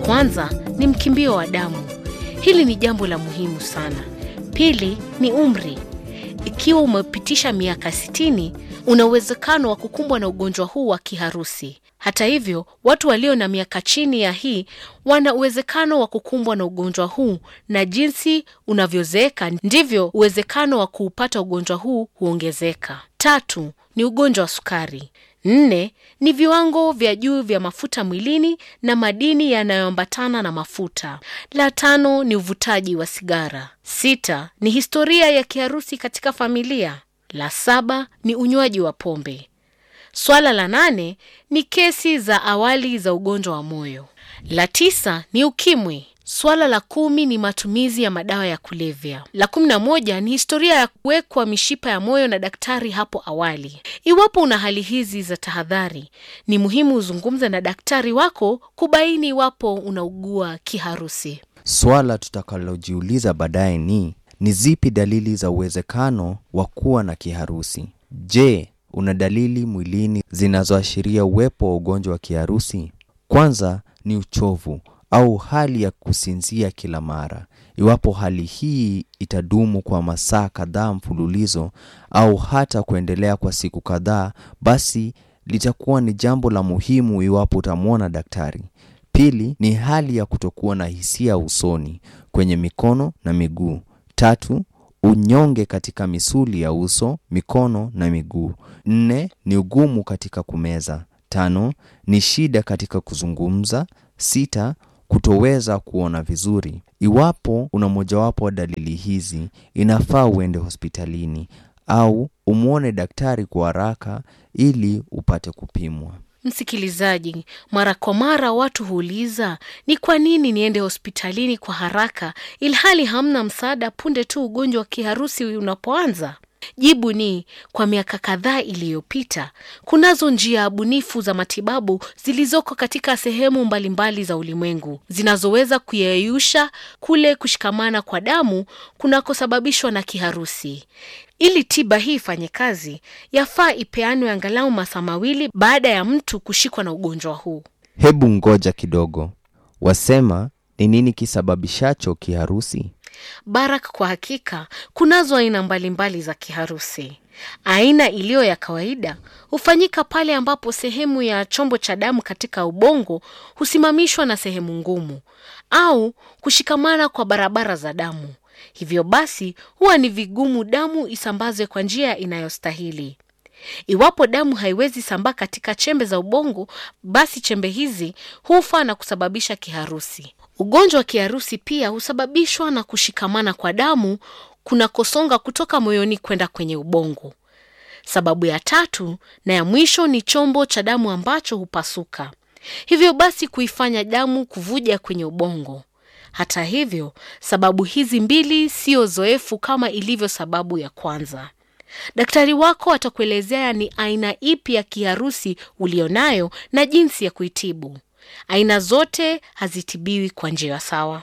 Kwanza ni mkimbio wa damu. Hili ni jambo la muhimu sana. Pili ni umri. Ikiwa umepitisha miaka 60, una uwezekano wa kukumbwa na ugonjwa huu wa kiharusi. Hata hivyo, watu walio na miaka chini ya hii wana uwezekano wa kukumbwa na ugonjwa huu, na jinsi unavyozeeka ndivyo uwezekano wa kuupata ugonjwa huu huongezeka. Tatu ni ugonjwa wa sukari. Nne ni viwango vya juu vya mafuta mwilini na madini yanayoambatana na mafuta. La tano ni uvutaji wa sigara. Sita ni historia ya kiharusi katika familia. La saba ni unywaji wa pombe. Swala la nane ni kesi za awali za ugonjwa wa moyo. La tisa ni ukimwi. Swala la kumi ni matumizi ya madawa ya kulevya. La kumi na moja ni historia ya kuwekwa mishipa ya moyo na daktari hapo awali. Iwapo una hali hizi za tahadhari, ni muhimu uzungumze na daktari wako kubaini iwapo unaugua kiharusi. Swala tutakalojiuliza baadaye ni ni zipi dalili za uwezekano wa kuwa na kiharusi? Je, una dalili mwilini zinazoashiria uwepo wa ugonjwa wa kiharusi? Kwanza ni uchovu au hali ya kusinzia kila mara. Iwapo hali hii itadumu kwa masaa kadhaa mfululizo au hata kuendelea kwa siku kadhaa, basi litakuwa ni jambo la muhimu iwapo utamwona daktari. Pili ni hali ya kutokuwa na hisia usoni, kwenye mikono na miguu. Tatu, unyonge katika misuli ya uso, mikono na miguu. Nne ni ugumu katika kumeza. Tano ni shida katika kuzungumza. Sita, kutoweza kuona vizuri. Iwapo una mojawapo wa dalili hizi, inafaa uende hospitalini au umwone daktari kwa haraka ili upate kupimwa. Msikilizaji, mara kwa mara watu huuliza ni kwa nini niende hospitalini kwa haraka ilhali hamna msaada punde tu ugonjwa wa kiharusi unapoanza? Jibu ni kwa miaka kadhaa iliyopita, kunazo njia bunifu za matibabu zilizoko katika sehemu mbalimbali za ulimwengu zinazoweza kuyeyusha kule kushikamana kwa damu kunakosababishwa na kiharusi. Ili tiba hii ifanye kazi, yafaa ipeanwe angalau masaa mawili baada ya mtu kushikwa na ugonjwa huu. Hebu ngoja kidogo, wasema ni nini kisababishacho kiharusi? Barak, kwa hakika kunazo aina mbalimbali za kiharusi. Aina iliyo ya kawaida hufanyika pale ambapo sehemu ya chombo cha damu katika ubongo husimamishwa na sehemu ngumu au kushikamana kwa barabara za damu. Hivyo basi huwa ni vigumu damu isambazwe kwa njia inayostahili. Iwapo damu haiwezi sambaa katika chembe za ubongo, basi chembe hizi hufa na kusababisha kiharusi. Ugonjwa wa kiharusi pia husababishwa na kushikamana kwa damu kunakosonga kutoka moyoni kwenda kwenye ubongo. Sababu ya tatu na ya mwisho ni chombo cha damu ambacho hupasuka, hivyo basi kuifanya damu kuvuja kwenye ubongo. Hata hivyo, sababu hizi mbili sio zoefu kama ilivyo sababu ya kwanza. Daktari wako atakuelezea ni aina ipi ya kiharusi ulionayo na jinsi ya kuitibu. Aina zote hazitibiwi kwa njia sawa.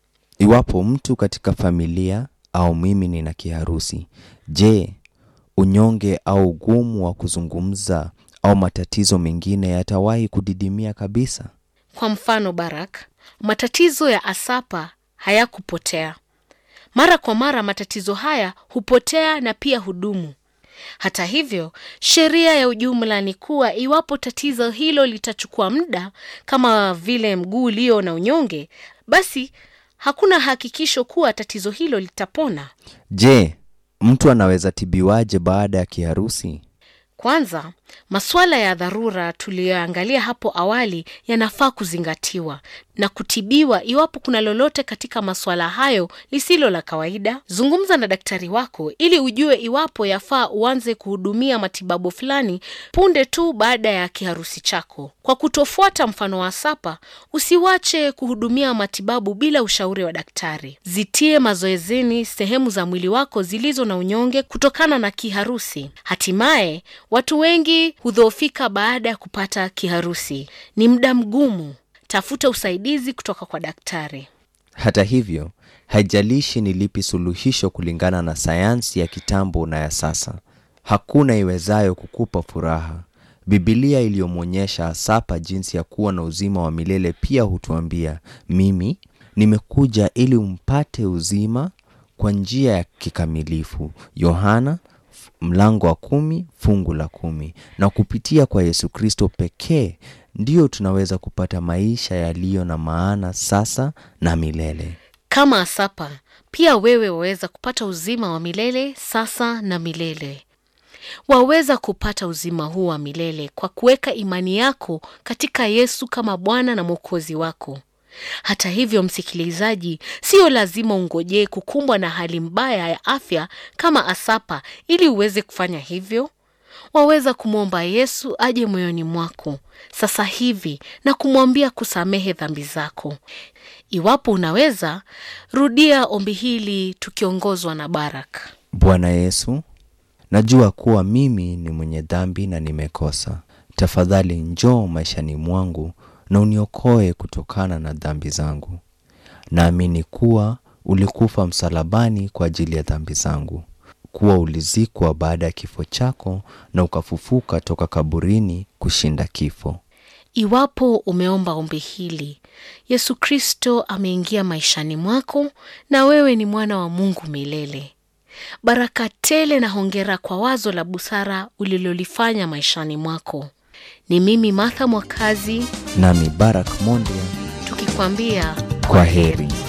Iwapo mtu katika familia au mimi nina kiharusi, je, unyonge au ugumu wa kuzungumza au matatizo mengine yatawahi kudidimia kabisa? Kwa mfano, Barak, matatizo ya asapa hayakupotea. Mara kwa mara matatizo haya hupotea na pia hudumu. Hata hivyo, sheria ya ujumla ni kuwa iwapo tatizo hilo litachukua muda, kama vile mguu ulio na unyonge, basi hakuna hakikisho kuwa tatizo hilo litapona. Je, mtu anaweza tibiwaje baada ya kiharusi? Kwanza, masuala ya dharura tuliyoangalia hapo awali yanafaa kuzingatiwa na kutibiwa iwapo kuna lolote katika masuala hayo lisilo la kawaida. Zungumza na daktari wako ili ujue iwapo yafaa uanze kuhudumia matibabu fulani punde tu baada ya kiharusi chako. Kwa kutofuata mfano wa Sapa, usiwache kuhudumia matibabu bila ushauri wa daktari. Zitie mazoezini sehemu za mwili wako zilizo na unyonge kutokana na kiharusi. Hatimaye, watu wengi hudhoofika baada ya kupata kiharusi. Ni muda mgumu. Tafuta usaidizi kutoka kwa daktari. Hata hivyo, haijalishi ni lipi suluhisho kulingana na sayansi ya kitambo na ya sasa, hakuna iwezayo kukupa furaha. Bibilia iliyomwonyesha Asapa jinsi ya kuwa na uzima wa milele pia hutuambia, mimi nimekuja ili umpate uzima kwa njia ya kikamilifu. Yohana mlango wa kumi fungu la kumi. Na kupitia kwa Yesu Kristo pekee ndiyo tunaweza kupata maisha yaliyo na maana sasa na milele. Kama Asapa, pia wewe waweza kupata uzima wa milele sasa na milele. Waweza kupata uzima huu wa milele kwa kuweka imani yako katika Yesu kama Bwana na Mwokozi wako. Hata hivyo, msikilizaji, sio lazima ungojee kukumbwa na hali mbaya ya afya kama Asapa ili uweze kufanya hivyo. Waweza kumwomba Yesu aje moyoni mwako sasa hivi na kumwambia kusamehe dhambi zako. Iwapo unaweza, rudia ombi hili tukiongozwa na Baraka. Bwana Yesu, najua kuwa mimi ni mwenye dhambi na nimekosa. Tafadhali njoo maishani mwangu na uniokoe kutokana na dhambi zangu. Naamini kuwa ulikufa msalabani kwa ajili ya dhambi zangu, kuwa ulizikwa baada ya kifo chako na ukafufuka toka kaburini kushinda kifo. Iwapo umeomba ombi hili, Yesu Kristo ameingia maishani mwako na wewe ni mwana wa Mungu milele. Baraka tele na hongera kwa wazo la busara ulilolifanya maishani mwako. Ni mimi Martha Mwakazi Nami Barak Mondia, tukikwambia kwa heri.